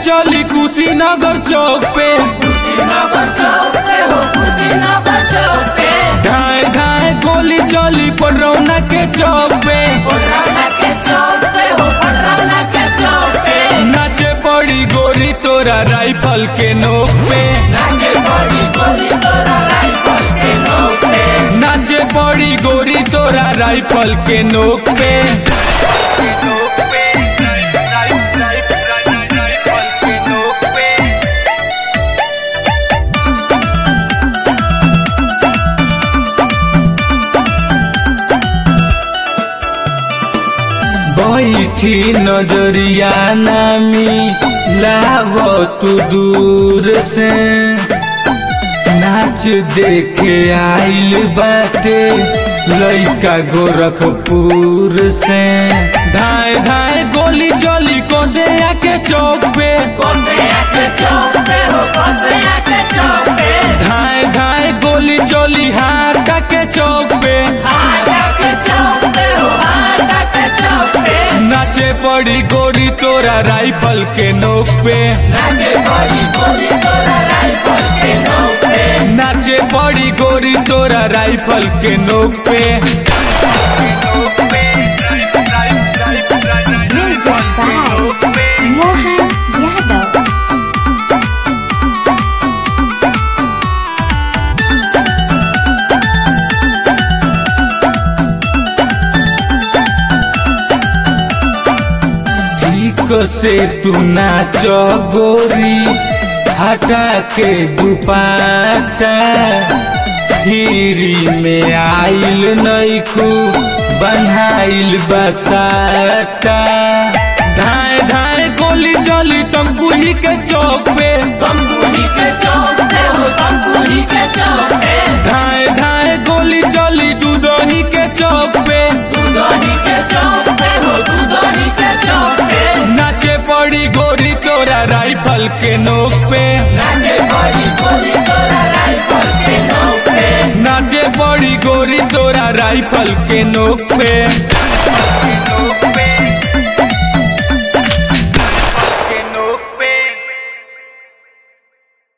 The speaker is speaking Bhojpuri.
चली कुशीनगर चौक पे ढाए ढाए गोली चली पडरौना के चौक पे नाचे पड़ी गोरी तोरा राइफल के नोक पे नाचे पड़ी गोरी तोरा राइफल के नोक पे बैठी नजरिया नामी लाव तू दूर से नाच देखे आइल बाटे लइका गोरखपुर से धाए धाए गोली चली कोसे आके चौक पे धाए धाए गोली चली हाटा के चौक पे नाचे पड़ी गोरी तोरा राइफल के नोक पे नाचे पड़ी गोरी तोरा राइफल के नोक पे Music by Mohan Yadav. ठीक से तू नाच गोरी हटा के दुपाटा धीरी में आइल नैखू बन्हाइल बसाटा धाए धाए गोली चली तमकुही के चौक पे धाए धाए गोली चली दूधही के चौक पे नाचे पड़ी गोरी तोरा राइफल के नोक पे नाचे पड़ी गोरी तोरा राइफल के नोक पे